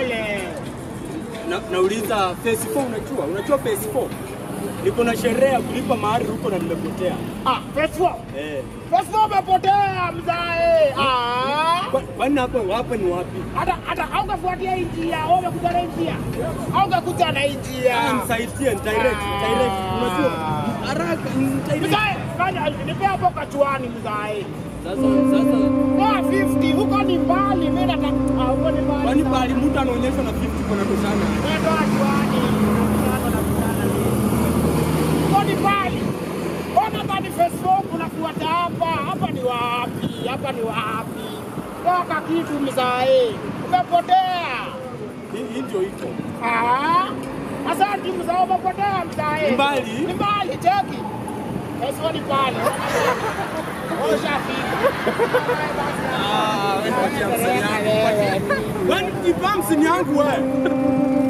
pole. Na, nauliza phase 4 unajua? Unajua phase 4? Niko na sherehe ya kulipa mahari huko na nimepotea. Ah, Fesfo. Eh. Fesfo umepotea mzae. Ah. Kwa- Kwani hapo hapa ni wapi? Hata hata haukafuatia hii njia, au umekuja na hii njia. Haukakuja na hii njia. Ah, Nisaidie, ni direct, direct. Unajua? Haraka, ni direct. Mzae, fanya nipe hapo kachuani mzae. Sasa sasa Kwa 50 huko ni mbali, mimi nataka ah, huko ni mbali. kwani sana. pali mtu anaonyeshwa na 50 kuna toshana. Nenda achuani. Huko ni mbali. Ona bani Facebook unafuata hapa. Hapa ni wapi? Hapa ni wapi? Toka kitu mzae. Umepotea. Hii hii ndio iko. Ah. Asante mzae, umepotea mzae. Ni mbali? Ni mbali, cheki. Facebook ni mbali. Ushafika. Ah, wewe patia msanii yangu. Kwani kibamsi ni yangu wewe.